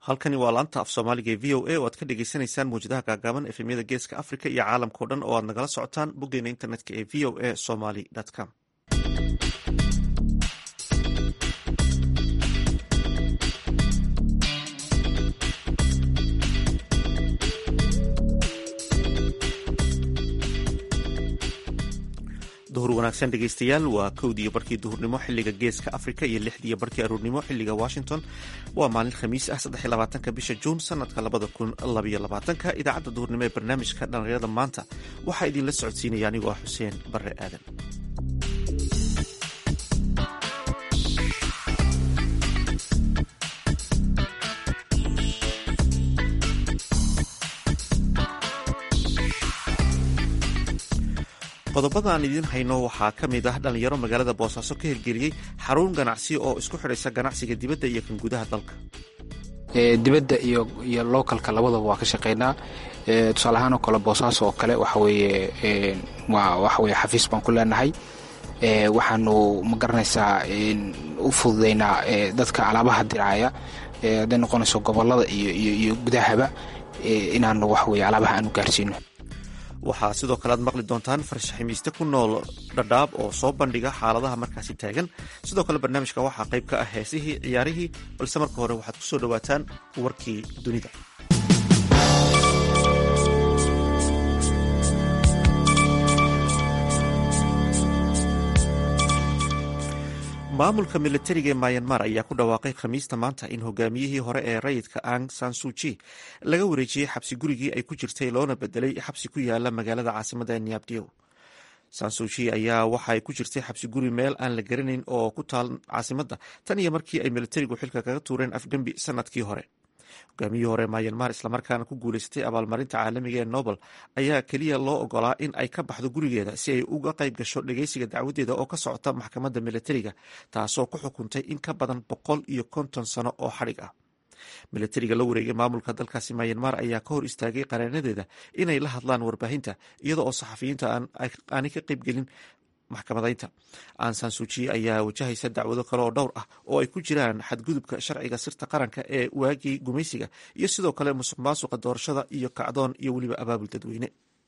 halkani waa laanta af soomaaliga ee v o a oo aad ka dhegeysaneysaan mawjadaha gaagaaban efemyada geeska africa iyo caalamkao dhan oo aad nagala socotaan boggeena internetka ee v o a somaly com duhur wanaagsan dhegeystayaal waa kowdiiyo barkii duhurnimo xiliga geeska africa iyo lixdiiyo barkii aruurnimo xiliga washington waa maalin khamiis ah saddexylabaatanka bisha juun sanadka labada kun labaiyo labaatanka idaacadda duhurnimo ee barnaamijka dhallinyarada maanta waxaa idinla socodsiinaya anigoo ah xuseen bare aadan qodobada aan idiin hayno waxaa ka mid ah dhallinyaro magaalada boosaaso ka hirgeliyey xarun ganacsi oo isku xidhaysa ganacsiga dibadda iyo kan gudaha dalka dibadda iyo iyo localka labadaba waa ka shaqaynaa tusaale ahaan oo kale boosaaso oo kale waxaweye waa waxaweye xafiis baan ku leenahay waxaanu ma garanaysaa u fududaynaa dadka alaabaha diraaya hadday noqonayso gobolada iyo iyo gudahaba inaanu waxaweye alaabaha aanu gaarsiino waxaa sidoo kale aad maqli doontaan farshaximiiste ku nool dhadhaab oo soo bandhiga xaaladaha markaasi taagan sidoo kale barnaamijka waxaa qayb ka ah heesihii ciyaarihii balse marka hore waxaad ku soo dhowaataan warkii dunida maamulka milatariga ee mayanmar ayaa ku dhawaaqay khamiista maanta in hogaamiyihii hore ee rayidka ang sansuji laga wareejiyey xabsi gurigii ay ku jirtay loona bedelay xabsi ku yaala magaalada caasimada niabdio sansuji ayaa waxaay ku jirtay xabsi guri meel aan la garanayn oo ku taal caasimadda tan iyo markii ay milatarigu xilka kaga tuureen afgembi sanadkii hore hogaamiyihii hore mayanmar islamarkaana ku guuleystay abaalmarinta caalamiga ee nobel ayaa keliya loo ogolaa in ay ka baxdo gurigeeda si ay uga qayb gasho dhegeysiga dacwadeeda oo ka socota maxkamadda milatariga taasoo ku xukuntay in ka badan boqol iyo konton sano oo xadhig ah milatariga la wareegay maamulka dalkaasi mayanmar ayaa ka hor istaagay qareenadeeda inay la hadlaan warbaahinta iyada oo saxafiyiinta aanay ka qaybgelin maxkamadaynta ansansuji ayaa wajahaysa dacwado kale oo dhowr ah oo ay ku jiraan xadgudubka sharciga sirta qaranka ee waagii gumaysiga iyo sidoo kale musuq maasuqa doorashada iyo kacdoon iyo weliba abaabul dadweyne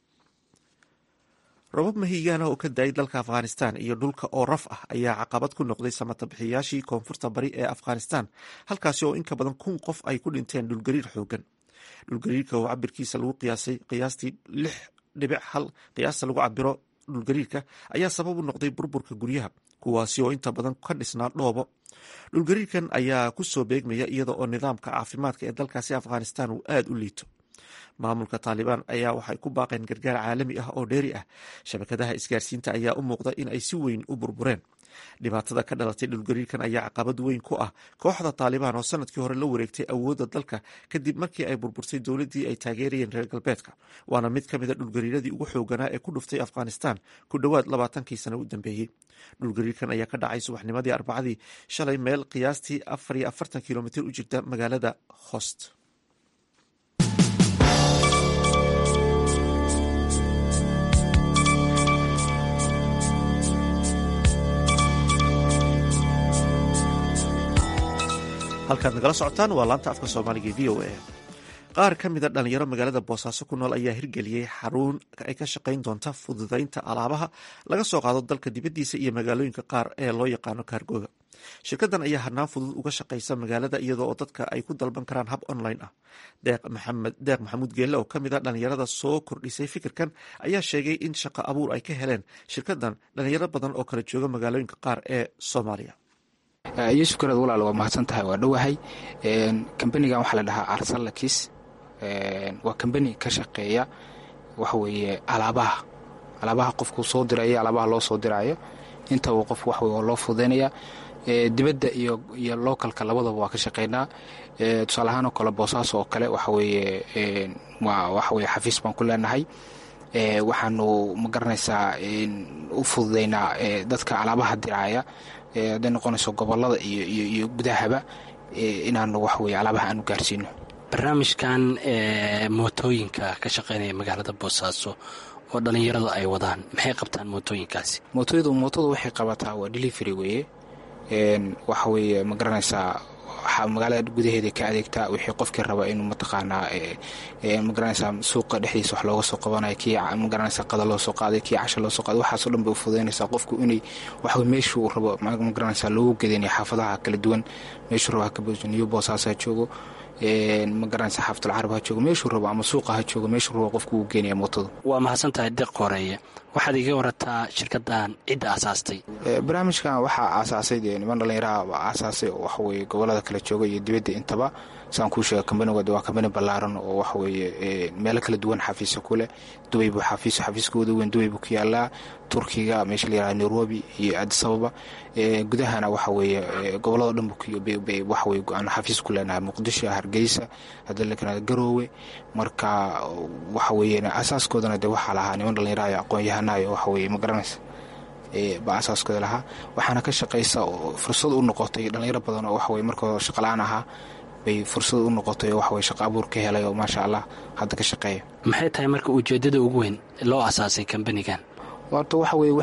robab mahiigaana oo ka daayay dalka afghanistan iyo dhulka oo raf ah ayaa caqabad ku noqday samatabixiyaashii koonfurta bari ee afghanistan halkaasi oo inka badan kun qof ay ku dhinteen dhulgariir xoogan dhulgariirka oo cabirkiisa lagu qiyaasay qiyaastii lix dhibic hal qiyaasta lagu cabiro dhulgariirka ayaa sabab u noqday burburka guryaha kuwaasi oo inta badan ka dhisnaa dhoobo dhulgariirkan ayaa ku soo beegmaya iyada oo nidaamka caafimaadka ee dalkaasi afghanistan uu aada u liito maamulka taalibaan ayaa waxay ku baaqeen gargaar caalami ah oo dheeri ah shabakadaha isgaarsiinta ayaa u muuqda in ay si weyn u burbureen dhibaatada ka dhalatay dhulgariirkan ayaa caqabad weyn ku ah kooxda taalibaan oo sanadkii hore la wareegtay awoodda dalka kadib markii ay burburtay dowladdii ay taageerayeen reer galbeedka waana mid ka mida dhulgariiradii ugu xooganaa ee ku dhuftay afghanistan ku dhowaad labaatankii sano u dambeeyey dhulgariirkan ayaa ka dhacay subaxnimadii arbacadii shalay meel qiyaastii afar iyo afartan kilomitir u jirta magaalada host halkaad nagala socotaan waa laanta afka soomaaliga e v o a qaar ka mida dhalinyaro magaalada boosaaso ku nool ayaa hirgeliyey xarun ay ka shaqayn doonta fududaynta alaabaha laga soo qaado dalka dibaddiisa iyo magaalooyinka qaar ee loo yaqaano kaargooga shirkadan ayaa hanaan fudud uga shaqaysa magaalada iyadoo oo dadka ay ku dalban karaan hab online ah deeq maxamuud geelle oo kamid a dhalinyarada soo kordhisay fikirkan ayaa sheegay in shaqo abuur ay ka heleen shirkadan dhalinyaro badan oo kala jooga magaalooyinka qaar ee soomaaliya yuusuf gareed walaal waa mahadsan tahay waa dhowahay kambanigan waxaa la dhahaa arsalakis waa kambani ka shaqeeya waxaweeye alaabaha alaabaha qofkuu soo diraya alaabaha loo soo diraayo intaba qof waxweye waa loo fududaynaya dibadda iyo iyo localka labadaba waa ka shaqaynaa tusaale ahaan oo kale boosaaso oo kale waxaweeye waa waxaweye xafiis baan ku leenahay waxaanu ma garanaysaa u fududaynaa dadka alaabaha diraaya hadday noqonayso gobolada iyo iyo iyo gudahaba inaanu waxaweye alaabaha aanu gaarsiino barnaamijkan mootooyinka ka shaqaynaya magaalada boosaaso oo dhallinyaradu ay wadaan maxay qabtaan mootooyinkaasi mootooyadu mootadu waxay qabataa waa delivery weeye waxa weeye ma garanaysaa magaalada gudaheeda ka adeegtaa wixii qofkii raba inuu mataqaanaa magaranaysaa suuqa dhexdiisa wax looga soo qabanayo kii magaranaysaa qada loo soo qaaday kii casha loo soo qaaday waxaasoo dhan bay u fududaynaysaa qofku inay waxa meeshuu rabo magaranaysaa loogu gedanaya xaafadaha kala duwan meeshuu rabo ha ka booso new bosaas ha joogo magaranaysa xaafadul carab ha joogo meeshuu rabo ama suuqa ha joogo meeshuu rabo qofku uu geenaya mootada waa mahadsan tahay deeq horeeye waxaad iga warataa shirkadan cidda asaastay barnaamijkan waxaa aasaasay dee niman dhallinyaraha baa aasaasay oo waxaweye gobolada kala jooga iyo dibadda intaba saan kuu sheega kambanigood waa kambani ballaaran oo waxaweye meelo kala duwan xafiisya ku leh dubay buu xafiis xafiiskooda weyn dubay buu ku yaalaa turkiga meesha la yaraha nairobi iyo adisababa gudahana waxaweeye gobolado dhan waxaweye aan xafiis ku leenahay muqdisho hargeysa haddii la kanada garoowe marka waxaweye asaaskoodana de waxaa lahaa niman dhallinyaraha iyo aqoon-yahanayo waxaweye ma garanaysa baa asaaskooda lahaa waxaana ka shaqaysa oo fursad u noqotay dhallinyaro badan oo waxaweye markoo shaqala-aan ahaa bay fursad u noqotay oo waxaweye shaqa abuur ka helay oo maasha allah hadda ka shaqeeya maxay tahay marka ujeeddada ugu weyn loo asaasay kambanigan horta waxa weye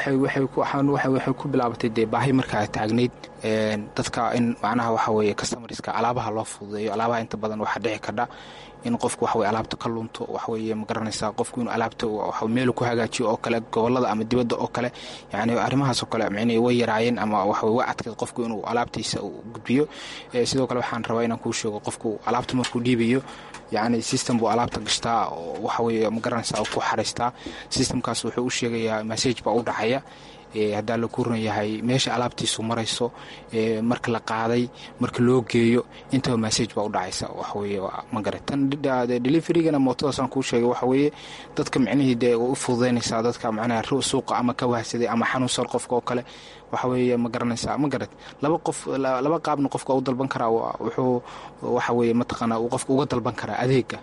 waxay ku bilaabatay dee baahi markaa taagnayd dadka in macnaha waxa weye customarska alaabaha loo fududeeyo alaabaha inta badan waxaa dhici kadha in qofku waxaweye alaabta ka lunto waxaweye ma garanaysaa qofku inuu alaabta meelu ku hagaajiyo oo kale gobolada ama dibadda oo kale yani arrimahaas oo kale micnihii way yaraayeen ama waxaweye way adkayd qofku inuu alaabtiisa gudbiyo sidoo kale waxaan rabaa inaan kuu sheego qofku alaabta markuu dhiibayo yacni system buu alaabta gashtaa oo waxaweye ma garanaysaa ku xaraystaa systemkaas wuxuu u sheegayaa message baa u dhacaya haddaa la kuran yahay meesha alaabtiisu marayso marka la qaaday marka loo geeyo intaba message baa u dhacaysa waxaweye magara tan deliverygana mootadaasaan kuu sheegay waxaweeye dadka micnihii dee u fududaynaysaa dadka macnaha suuqa ama ka wahsaday ama xanuunsan qofka oo kale waxaweeye ma garanaysaa ma garad laba qof laba qaabna qofka u dalban karaa wuxuu waxaweye mataqaanaa uu qofka uga dalban karaa adeega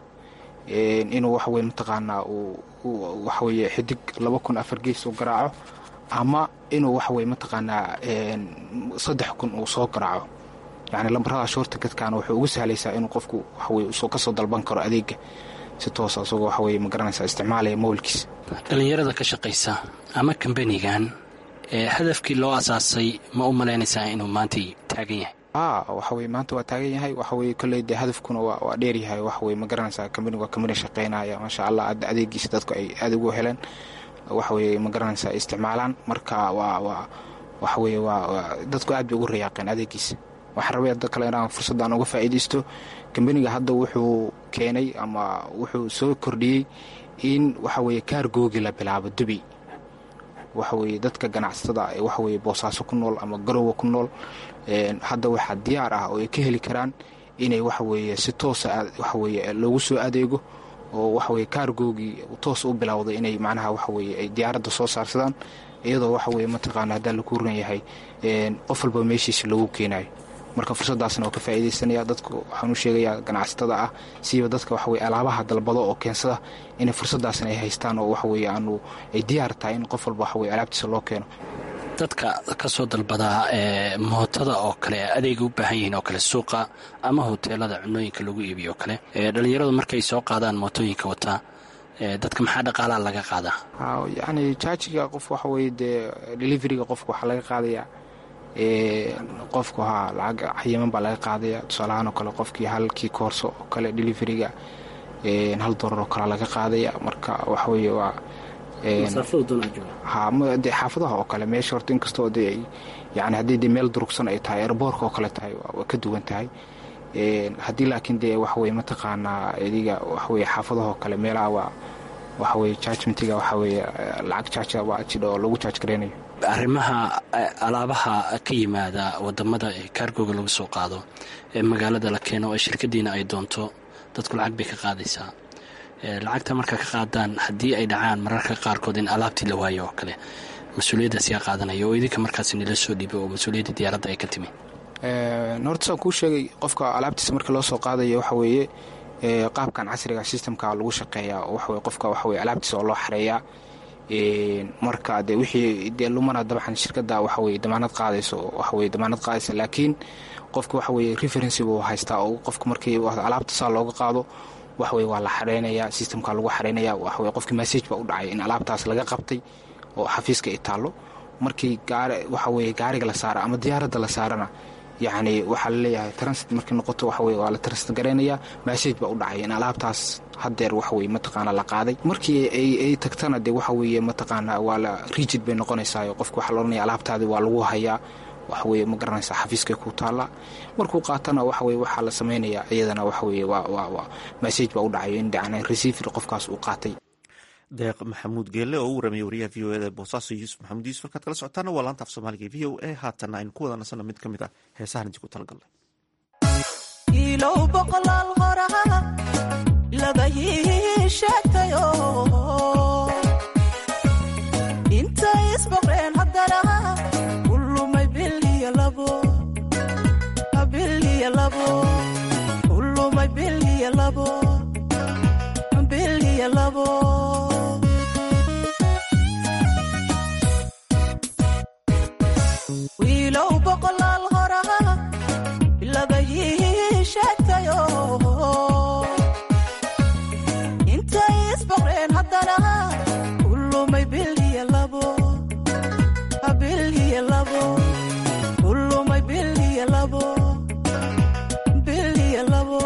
inuu waxaweye mataqaanaa waxaweye xidig laba kun afar gees u garaaco ama inuu waxaweye mataqaanaa saddex kun uu soo garaaco yani lambarada shoorta gadkaana wuxuu ugu sahlaysaa inuu qofku waxaweye kasoo dalban karo adeega si toosa isagoo waxaweye ma garanaysaa isticmaalaya mowlkiis dhallinyarada ka shaqaysa ama kambanigan hadafkii loo asaasay ma u malaynaysaa inuu maanta taagan yahay waxaweye maanta waa taagan yahay waxaweye kolley dee hadafkuna waa dheeryahay waxaweye ma garanaysaa kambaniga waa kambani shaqeynaya maasha allah adda adeegiisa dadku ay aada ugu heleen waxaweye ma garanaysaa isticmaalaan marka waa waa waxaweye waa dadku aad bay ugu rayaaqeen adeegiisa waxaan rabay da kale inaan fursaddan uga faa'iidaysto kambaniga hadda wuxuu keenay ama wuxuu soo kordhiyey in waxaweye kaargoogi la bilaabo dubi waxaweye dadka ganacsatada waxaweye boosaaso ku nool ama garowa ku nool hadda waxaa diyaar ah oo ay ka heli karaan inay waxaweye si toosa waxaweye loogu soo adeego oo waxaweye kaargoogii toos u bilowday inay macnaha waxaweye ay diyaaradda soo saarsadaan iyadoo waxaweye mataqaana haddaa laku ran yahay qof walba meeshiisa loogu keenayo marka fursaddaasna waa ka faa'iidaysanaya dadku waxaan u sheegayaa ganacsatada ah siiba dadka waxaweye alaabaha dalbado oo keensada inay fursaddaasna ay haystaan oo waxaweye aanu ay diyaar tahay in qof walba waxaweye alaabtiisa loo keeno dadka ka soo dalbadaa ee mootada oo kale adeega u baahan yihiin oo kale suuqa ama hoteelada cunooyinka lagu iibiyo oo kale dhalinyaradu markay soo qaadaan mootooyinka wataa dadka maxaa dhaqaalaa laga qaadaa yacni jaajiga qof waxaweye dee deliveriga qofka waxaa laga qaadayaa qofku haa lacag xayiman baa laga qaadaya tusaalahaan oo kale qofkii halkii koorso oo kale deliveriga hal dolar oo kale laga qaadaya marka waxaweye waa de xaafadaha oo kale meesha horta inkastoo de yani haddii de meel durugsan ay tahay erboorka oo kale tahay waa ka duwan tahay haddii laakiin dee waxaweye mataqaanaa idiga waxaweye xaafadaha oo kale meelaha waa waxaweye jajmentiga waxaweye lacag jaaja waa jidha oo lagu jaaj gareynayo arrimaha alaabaha ka yimaada wadamada ee kaargooga lagu soo qaado ee magaalada la keeno ee shirkadiina ay doonto dadku lacag bay ka qaadaysaa lacagta marka ka qaadaan haddii ay dhacaan mararka qaarkood in alaabtii la waayo oo kale mas-uuliyaddaas yaa qaadanaya oo idinka markaas nila soo dhiibo oo mas-uuliyadda diyaaradda ay ka timi horta saan kuu sheegay qofka alaabtiisa marka loo soo qaadayo waxa weeye qaabkan casriga systemka lagu shaqeeyaa waxaweye qofka waxaweye alaabtiisa oo loo xareeyaa marka de wixii dee lumana dabcan shirkadda waxaweye damaanad qaadayso waxaweye damaanad qaadaysa laakiin qofka waxaweye referency buu haystaa oo qofka markii alaabta saa looga qaado waxaweye waa la xareynayaa systemka lagu xareynaya waxaweye qofkii message baa u dhacay in alaabtaas laga qabtay oo xafiiska ay taallo markii gaari waxaweye gaariga la saara ama diyaaradda la saarana yacni waxaa laleeyahay transit markay noqoto waxa weye waa la transit garaynaya message baa u dhacaya in alaabtaas haddeer waxa weye mataqaana la qaaday markii ay tagtana dee waxa weeye mataqaana waa la rigid bay noqonaysaa qofka waxaa la odhanaya alaabtaadi waa lagu hayaa waxa weye ma garanaysaa xafiiskay ku taalla markuu qaatana waxa weye waxaa la samaynayaa iyadana waxa weye waa message baa u dhacayo in dhacna receiver qofkaas uu qaatay deeq maxamuud geelle oo u warramaya wariyaha v o eda boosaaso yuusuf maxamuud yuusuf halkaad kala socotaana waa laanta af soomaaliga v o a haatanna aynu ku wada nasana mid ka mid ah heesahan intii ku talagalnay ilow boqolaal horaa labayii sheegtayo intay isboqreen haddana kulumay biliyo labo biliyo labo kulumay biliyo labo biliyo labo wiilow boqolaal horaa labayii sheegtayo intay isboqreen haddana kulumay biliyo labo biliyo labo kulumay biliyo labo biliyo labo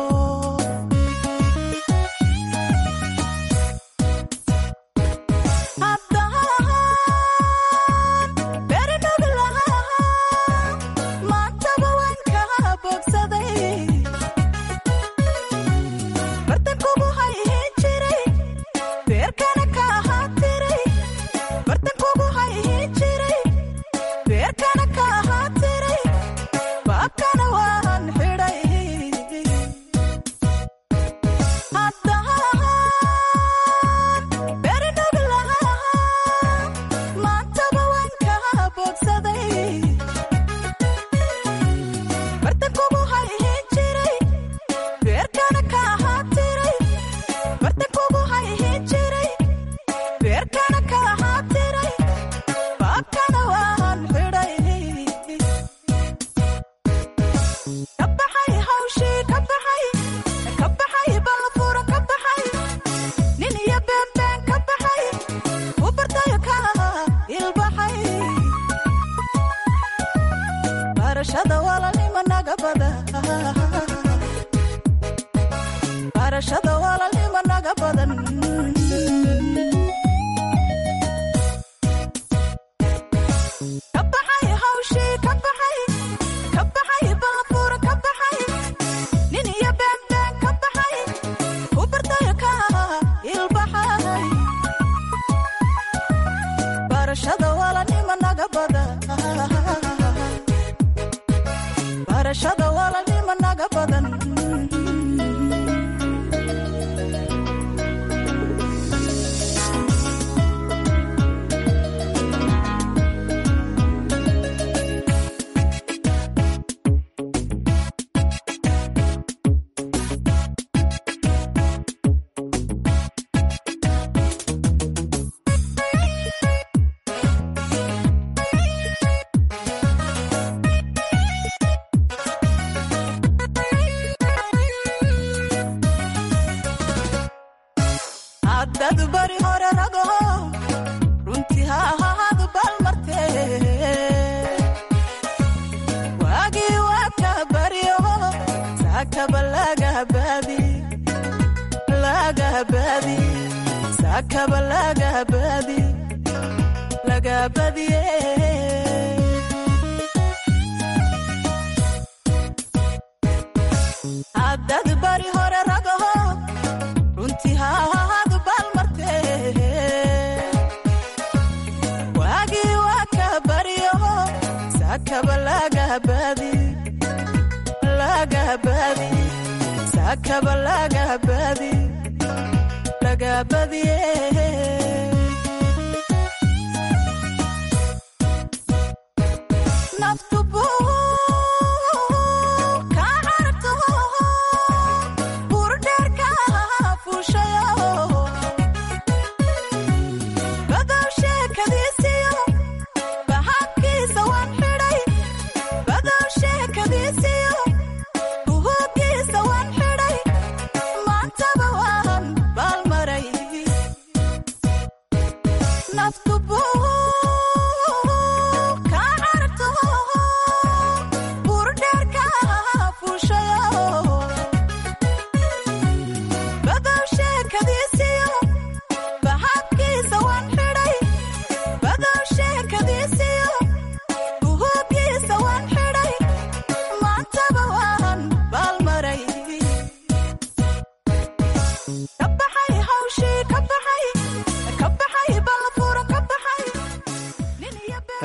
naftu buu ka carto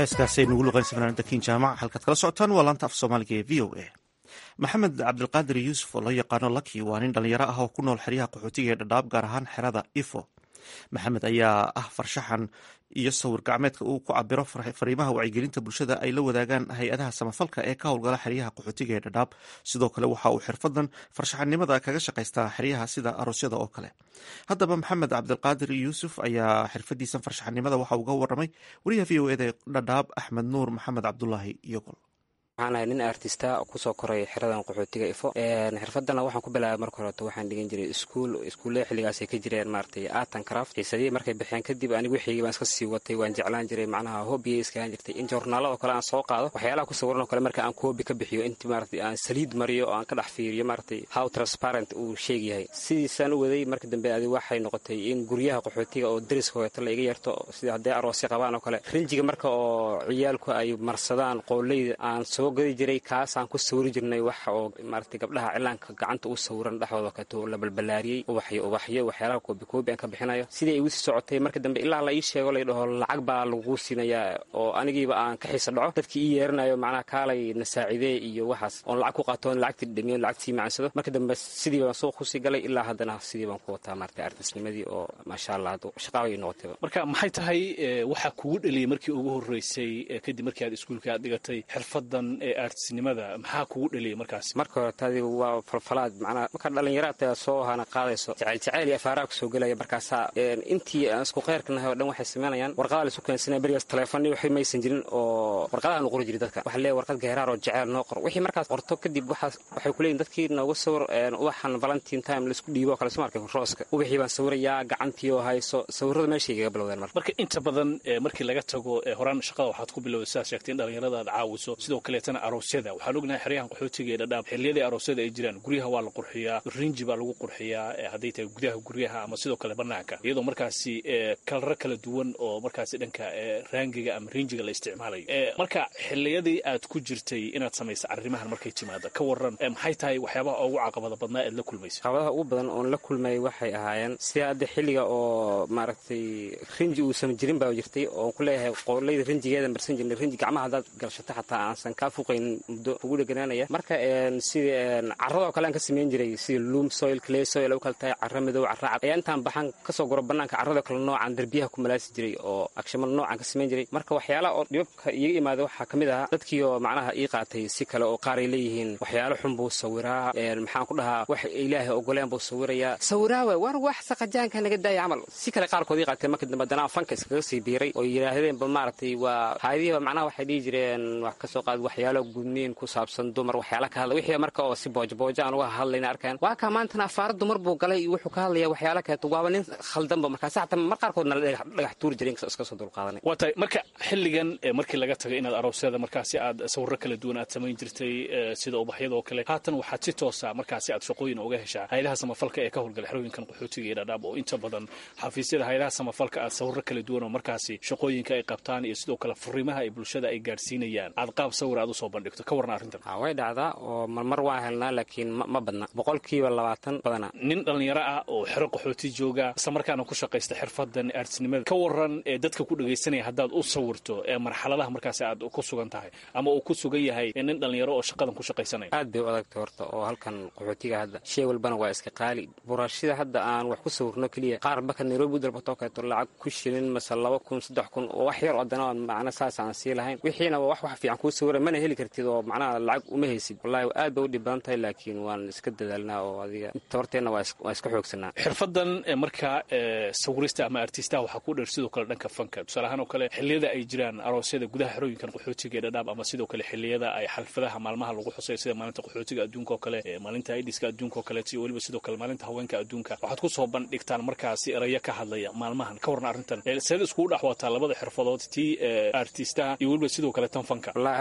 heeskaasay nugu luqaynsa fanaanada kin jaamac halkaad kala socotaan waa laanta af soomaaliga ee v o a maxamed cabdilqaadir yuusuf oo loo yaqaano laki waa nin dhallinyaro ah oo ku nool xeryaha qaxootiga ee dhadhaab gaar ahaan xerada ifo maxamed ayaa ah farshaxan iyo sawir gacmeedka uu ku cabiro fariimaha wacyigelinta bulshada ay la wadaagaan hay-adaha samafalka ee ka howlgala xeryaha qaxootiga ee dhadhaab sidoo kale waxa uu xirfadan farshaxanimada kaga shaqaystaa xeryaha sida aroosyada oo kale haddaba maxamed cabdilqaadir yuusuf ayaa xirfadiisan farshaxanimada waxa uga waramay wariyaha v o eda dhadhaab axmed nuur maxamed cabdulaahi iyogol waxaan ahay nin artista kusoo koray xeradan qaxootiga ifo xirfadana waxaan ku bilaabay marka horeeto waxaan dhigan jiray iskuul iskuullada xilligaasay ka jireen maaragtay art and craft xiisadihii markay baxeen kadib anigu wixii baan iska sii watay waan jeclaan jiray macnaha hobbigay iskagaan jirtay in joornaalo oo kale aan soo qaado waxyaalaha ku sawiran oo kale marka aan koobi ka bixiyo intii maaragtay aan saliid mariyo oo aan ka dhex fiiriyo maaragtay how transparent uu sheeg yahay sidiisaan u waday marka dambe adi waxay noqotay in guryaha qaxootiga oo dariska horeeto la iga yarto sida hadday aroosya qabaan oo kale rinjiga marka oo ciyaalku ay marsadaan qooleyda aan soo gadi jiray kaasaan ku sawiri jirnay wax oo maaragtay gabdhaha cilaanka gacanta u sawiran dhexdooda kato la balbalaariyey ubaxyo ubaxyo waxyaalaha koobi koobi aan ka bixinayo sidii ay igu sii socotay marka dambe ilaa la ii sheego lay dhaho lacag baa lagu siinayaa oo anigiiba aan ka xiisa dhaco dadkii ii yeeranayo macnaha kaalay na saacidee iyo waxaas oon lacag ku qaato oon lacagtii dhamiyo lacagtii macansado marka dambe sidii baan suuq kusii galay ilaa haddana sidii baan ku wataa maaragtay artisnimadii oo maasha allah shaqaaba ii noqotayba marka maxay tahay waxaa kugu dhaliyay markii ugu horreysay kadib markii aad iskuulka aad dhigatay xirfadan ee artisnimada maxaa kugu dhaliyay markaas marka hore taadi waa falfalaad macnaha marka dhallinyaraadta soo hana qaadayso jacayl jacayl iyo afaaraha kusoo gelaya markaasaa intii aan isku khayrka nahay oo dhan waxay samaynayaan warqadaha laisu keensanaya berigaas taleefonni waxay maysan jirin oo warqadaha nu qori jiray dadka waxa leeyahay warqad geeraar oo jacayl noo qor wixii markaas qorto kadib waxaas waxay ku leeyihin dadkii nooga sawir ubaxan valentine time laisku dhiibo oo kale soo markay rooska ubaxii baan sawirayaa gacantii oo hayso sawirrada meeshay kaga bilowdeen marka marka inta badan markii laga tago horaan shaqada waxaad ku bilowday sidaad sheegtay in dhallinyarada aad caawiso sidoo kaleetana aroosyada waxaan ognahay xeryahan qaxootiga ee dhadhaab xilliyadii aroosyada ay jiraan guryaha waa la qurxiyaa rinji baa lagu qurxiyaa hadday tahay gudaha guryaha ama sidoo kale banaanka iyadoo markaasi kalaro kala duwan oo markaasi dhanka raangiga ama rinjiga la isticmaalayo marka xilliyadii aad ku jirtay inaad samaysa arrimahan markay timaada ka waran maxay tahay waxyaabaha ugu caqabada badnaa ead la kulmaysa caqabadaha ugu badan oon la kulmay waxay ahaayeen sida hadda xilliga oo maaragtay rinji uusan jirin baa jirtay oon ku leeyahay qooleyda rinjigeeda marsan jirnay rinji gacmaha haddaad galshato xataa aansan kaa fuqayn muddo ugu dheganaanaya marka sida carradoo kale aan ka samayn jiray sida loom soil clay soil u kale tahay carra madow carra cad ayaa intaan baxan kasoo guro bannaanka carradoo kale noocaan derbiyaha ku malaasi jiray oo agshamal noocaan ka samayn jiray marka waxyaalaha oo dhibabka iiga imaada waxaa ka mid ahaa dadkii oo macnaha ii qaatay si kale oo qaar ay leeyihiin waxyaalo xun buu sawiraa maxaan ku dhahaa wax ilaahay ogoleen buu sawirayaa sawiraawe war wax saqajaanka naga daaya camal si kale qaarkood ii qaatay marka dambe danaa fanka iskaga sii biiray oo yidhaahdeenba maaragtay waa haadihiiba macnaha waxay dhihi jireen wax kasoo qaad waxyaalo gudniin ku saabsan dumar waxyaala ka hadla wixii marka oo si boojaboojo aan uga hadlayna arkaan waa kaa maantana afaara dumar buu galay iyo wuxuu ka hadlaya waxyaala kaleeto waaba nin khaldanba markaas xataa mar qaarkoodna la dhagax tuuri jiray iska soo dulqaadanay waa tahay marka xilligan markii laga tagay inaad aroosyada markaasi aad sawirro kala duwan aad samayn jirtay sida ubaxyada oo kale haatan waxaad si toosa markaasi aad shaqooyin uga heshaa hayadaha samafalka ee ka howlgala xerooyinkan qaxootiga iyo dhadhaab oo inta badan xafiisyada hayadaha samafalka aad sawirro kala duwan oo markaasi shaqooyinka ay qabtaan iyo sidoo kale fariimaha ay bulshada ay gaadhsiinayaan aad qaab sawir aad usoo bandhigto ka warna arrintan way dhacdaa oo marmar waan helnaa laakiin ma badna boqolkiiba labaatan badana nin dhallinyaro ah oo xero qaxooti jooga isla markaana ku shaqaysta xirfadan artisnimada ka waran ee dadka ku dhegaysanaya haddaad u sawirto ee marxaladaha markaasi aad ku sugan tahay ama uu ku sugan yahay nin dhallinyaro oo shaqadan ku shaqaysanaya aad bay u adagtay horta oo halkan qaxootiga hadda shay walbana waa iska qaali buraashida hadda aan wax ku sawirno keliya qaar baka nairobi u dalbatoo kaleeto lacag ku shilin mase laba kun saddex kun oo wax yar oo haddana macna saas aan sii lahayn wixiina waa wax wax fiican kuu sawira mana heli kartid oo macnaha lacag uma haysid wallahi aad bay u dhib badan tahay laakiin waan iska dadaalnaa oo adiga inta horteenna waa iska xoogsanaa xirfadan marka sawirista ama artistaha waxaa ku dheer sidoo kale dhanka fanka tusaale ahaan oo kale xilliyada ay jiraan aroosyada gudaha xerooyinkan qaxootiga ee dhadhaab ama sidoo kale xilliyada ay xalfadaha maalmaha lagu xusay sida maalinta qaxootiga adduunka oo kale maalinta aidiska adduunka oo kaleeto iyo weliba sidoo kale maalinta haweenka adduunka waxaad ku soo bandhigtaan markaasi erayo ka hadlaya maalmahan ka warna arrintan seed iskugu dhex wataa labada xirfadood tii artistaha iyo weliba sidoo kale tan fanka wallahi horta taas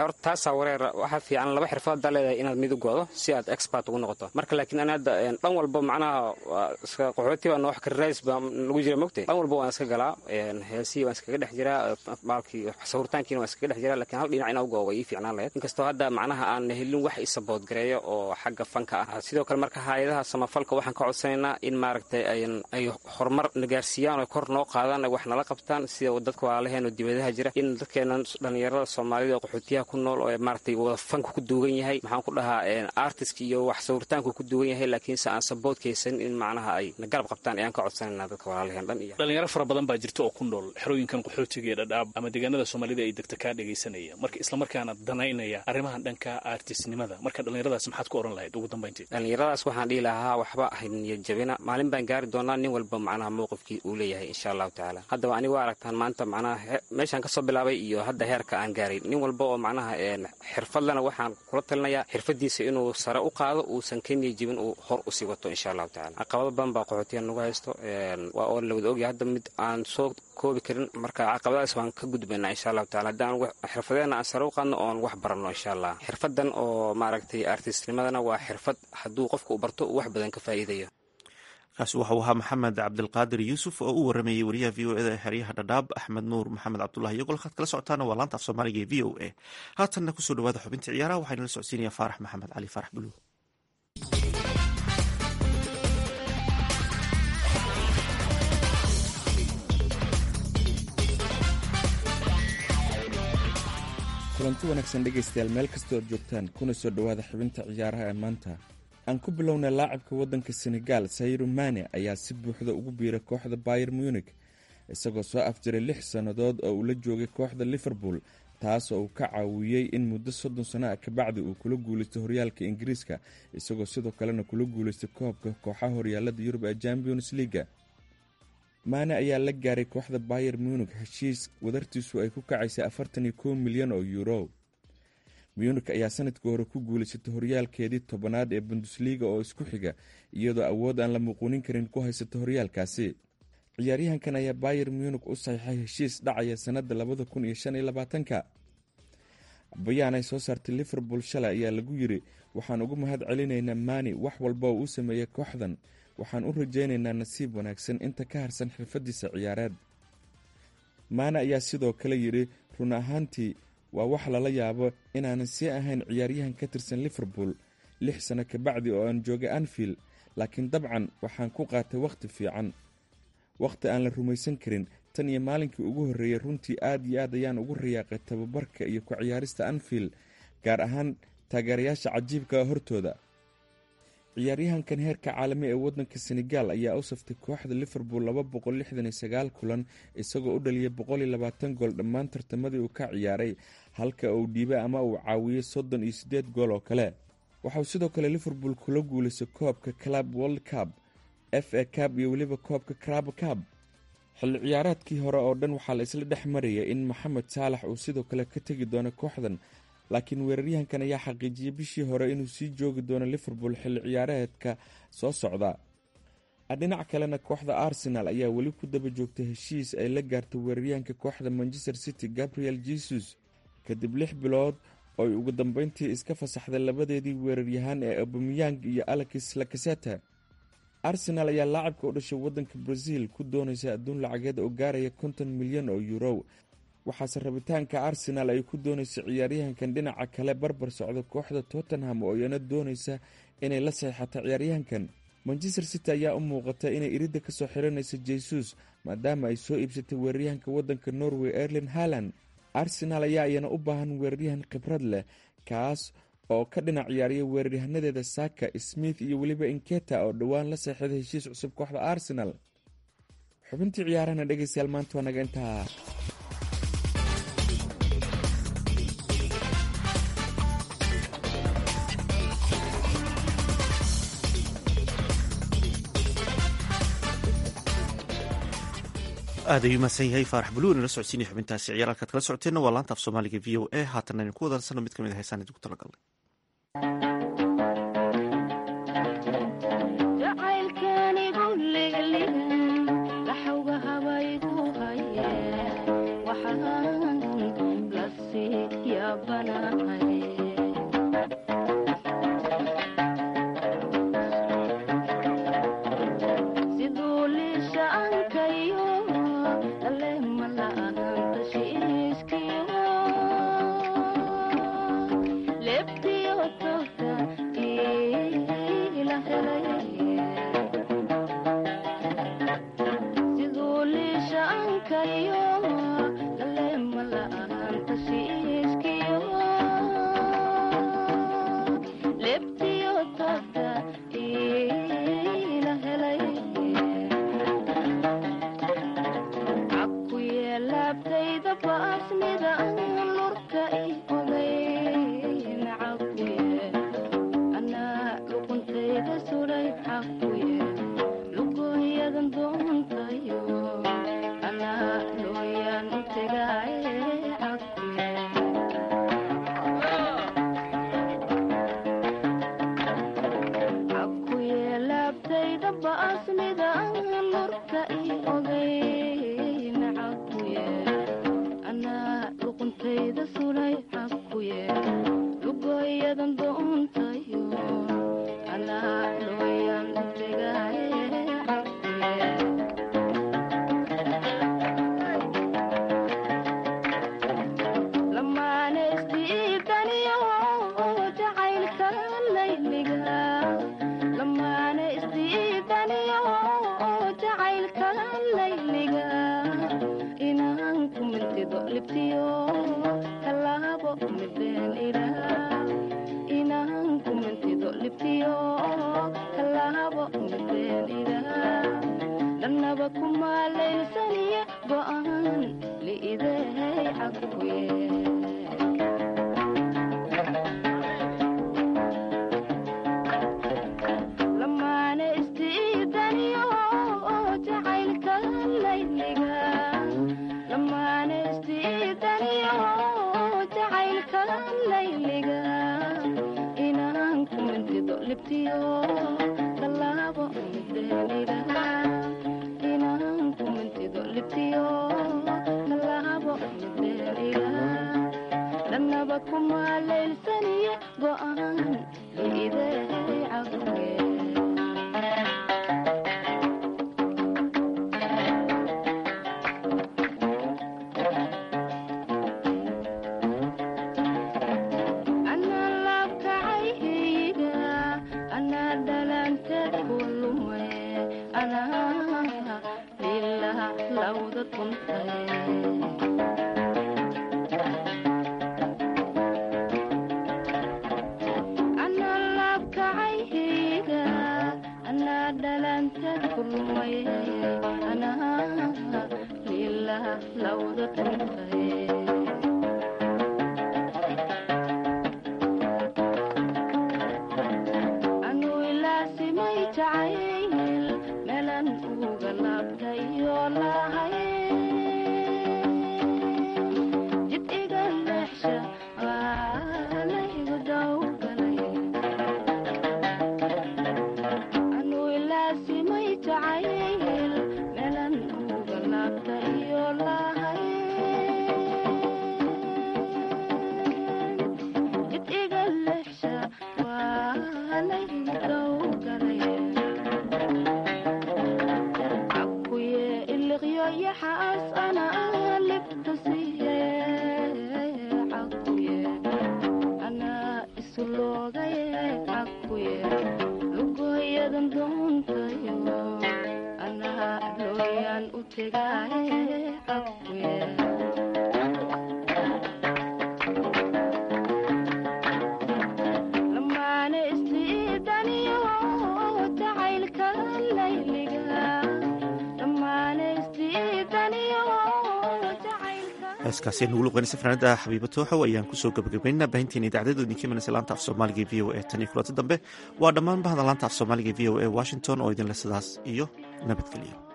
taasaa wareer waxaa fiican laba xirfad haddaa leedahay inaad mid u goodo si aad expert ugu noqoto marka laakiin ani hadda dhan walba macnaha qaxooti baa noox karirays baa lagu jira mogtay dhan walba waan iska galaa heesihii waan iskaga dhex jiraa maalkii sawirtaankiina waan iskaga dhex jiraa laakiin hal dhinac inaa u goo way ii fiicnaan lahayd inkastoo hadda macnaha aan helin wax i sabood gareeyo oo xagga fanka ah sidoo kale marka hay-adaha samafalka waxaan ka codsanaynaa in maaragtay ay horumar nagaarsiiyaan oo kor noo qaadaan ay wax nala qabtaan sida dadka walaalaheeno dibadaha jira in dadkeena dhallinyarada soomaalida oo qaxootiyaha ku nool oo maaragtay wada fanku ku duugan yahay maxaan ku dhahaa artist iyo wax sawirtaanku ku duugan yahay laakiinse aan saboodkaysan in macnaha ay na garab qabtaan ayaan ka codsanaynaa dadka walaalaheen dhan iyo dhalinyaro fara badan baa jirta oo ku nool xerooyinkan qaxootiga ee dhadhaab ama deegaanada soomaalida ay degta kaa dhegaysanaya marka islamarkaana danaynaya arrimahan dhanka artistnimada marka dhallinyaradaas maxaad ku oran lahayd ugu dambayntii dhallinyaradaas waxaan dhihi lahaa waxba niyad jabina maalin baan gaari doonaa nin walba macnaha mowqifkii uu leeyahay insha allahu tacaala haddaba aniga waa aragtaan maanta macnaha meeshaan kasoo bilaabay iyo hadda heerka aan gaaray nin walba oo macnaha xirfadlana waxaan kula talinayaa xirfadiisa inuu sare u qaado uusan ka niyad jabin uu hor usii wato insha allahu tacala caqabado badan baa qaxootiya nagu haysto waa oo lawada ogyahay hadda mid aan soo koobi karin marka caqabadaas waan ka gudbaynaa insha allahu tacala haddaan xirfadeena aan sare u qaadno oon wax baranno insha allah xirfadan oo maaragtay artistnimadana waa xirfad hadduu qofka u barto uu wax badan ka faa'iidayo kaasi waxau ahaa maxamed cabdilqaadir yuusuf oo u waramayey wariyaha v o eda ee xeryaha dhadhaab axmed nuur maxamed cabdulahi iyo golkaad kala socotaana waa laanta af soomaaliga ee v o a haatanna kusoo dhawaada xubinta ciyaaraha waxaa inala socodsiinaya faarax maxamed cali faarax buluug kulanti wanaagsan dhegaystayaal meel kastoo ad joogtaan kuna soo dhowaada xubinta ciyaaraha ee maanta aan ku bilownay laacibka waddanka senegal sayru mane ayaa si buuxda ugu biiray kooxda bayer munik isagoo soo afjiray lix sannadood oo uu la joogay kooxda liverpool taas oo uu ka caawiyey in muddo soddon sano ah kabacdi uu kula guulaysto horyaalka ingiriiska isagoo sidoo kalena kula guulaystay koobka kooxaha horyaalada yurub ee champions leaga maane ayaa la gaaray kooxda bayer munik heshiis wadartiisu ay ku kacaysay afartan iyo kow milyan oo yuuro munik ayaa sanadkii hore ku guulaysatay horyaalkeedii tobanaad ee bundusliga oo isku xiga iyadoo awood aan la muquunin karin ku haysata horyaalkaasi ciyaaryahankan ayaa bayer munik u saxiixay heshiis dhacaya sanada labada kun iyo shan iyo labaatanka bayaan ay soo saartay liverpool shalay ayaa lagu yiri waxaan ugu mahad celinaynaa mani wax walba oo uu sameeyey kooxdan waxaan u rajaynaynaa nasiib wanaagsan inta ka harsan xirfadiisa ciyaareed maane ayaa sidoo kale yidhi run ahaantii waa wax lala yaabo inaanan sii ahayn ciyaaryahan ka tirsan liverpool lix sano kabacdi oo aan joogay anfield laakiin dabcan waxaan ku qaatay wakhti fiican wakhti aan la rumaysan karin tan iyo maalinkii ugu horreeyey runtii aad iyo aad ayaan ugu rayaaqay tababarka iyo ku ciyaarista anfield gaar ahaan taageerayaasha cajiibka hortooda ciyaaryahankan heerka caalami ee waddanka senegal ayaa u saftay kooxda liverpool laba boqol lixdan iyo sagaal kulan isagoo u dhaliyay boqol iyo labaatan gool dhammaan tartamadii uu ka ciyaaray halka uu dhiibay ama uu caawiyey soddon iyo siddeed gool oo kale waxauu sidoo kale liverpool kula guulaystay koobka club world cup f a cab iyo weliba koobka crab cab xilli ciyaareedkii hore oo dhan waxaa la isla dhex marayay in maxamed saalax uu sidoo kale ka tegi doono kooxdan laakiin weeraryahankan ayaa xaqiijiyey bishii hore inuu sii joogi doono liverpool xilli ciyaareedka soo socda dhinac kalena kooxda arsenal ayaa weli ku daba joogtay heshiis ay la gaartay weeraryahanka kooxda manchester city gabriel jesus kadib lix bilood ooy ugu dambeyntii iska fasaxday labadeedii weeraryahaan ee abamiyang iyo alexis lakaseta arsenal ayaa laacibka u dhashay waddanka brazil ku doonaysa adduun lacageed oo gaaraya konton milyan oo yuuro waxaase rabitaanka arsenal ay ku doonaysa ciyaaryahankan dhinaca kale barbar socda kooxda tottenham oo iyana doonaysa inay la saxiixato ciyaaryahankan manchester city ayaa u muuqata inay iridda kasoo xiranaysa jesus maadaama ay soo iibsatay weeraryahanka waddanka norway erlin haland arsenal ayaa iyana u baahan weeraryahan khibrad leh kaas oo ka dhinac ciyaariya weeraryahaanadeeda saka smith iyo weliba inketa oo dhowaan la seexday heshiis cusub kooxda arsenal xubintii ciyaarahana dhegeystayaal maanta waa naga intaa aad ayuu mahadsan yahay faarax buluw inala socodsiinaya xubintaasi ciyaar halkaad kala socoteenna waa laanta af soomaaliga v o a haatanna aynu ku wadansano mid ka mid a heesaan idinku talagalnay waxaan la sii yaabanahay cakuye lugooyadan doontayo anaa looyaan u tegaaye cakuye cakuye laabtayda baasmida lurka i ogeyn cakuye anaa luquntayda sulay cakuye lugooyadan doontayo anaa looyaan u tegaaye cakuye lamaane isdiidaniyo jacaylka layliga lamaane isdiidaniyo jacaylka layliga inaan ku mintido libtiyo kalaabo mideen ilaa inaan ku mintido libtiyo kalaabo mideen ilaa dhanaba kumaalaynsaniye go'aan liidehay cakuye lamaane isdiidaniyo jacaylka layliga lamaane isdiidaniyo jacaylka layliga inaan ku mintido libtiyo kalaabo mideenida inaan ku mintido libtiyo kalaabo mideenida dhanaba kumaalaynsaniye go'aan liidehay cakuye anaa laabkacayga anaa dhalanteed ku lumay anaa lilaha lawda tuntay anaa laabkacayga anaa dhalanteed ku lumay anaa lilaha lawda tuntay anuu ilaasimay jacayl meelan uga laabtayo lahay jid iga leexsha aalaygu dawgalay anuu ilaasimay jacayl meelan uga laabtayo lahay jid iga leexsha waalaygu dawgalay cakuye iliqyo yaxaas ana libta siiye cakuye anaa isu loogaye cakuye lugooyadan doontayo anaa looyaan u tegaaye cakuye lamaane isdiidaniyo jacaylka layliga lamaane isdiidaniyo jacaylka heeskaasi nugu luqeynaysa fanaanada xabiiba tooxow ayaan kusoo gabagabaynaa baahinteena idaacadada idinka imanaysa laanta af soomaaliga e v o e tan iyo kulanti dambe waa dhammaan bahda laanta af soomaaliga e v o e washington oo idinle sidaas iyo nabadgelyo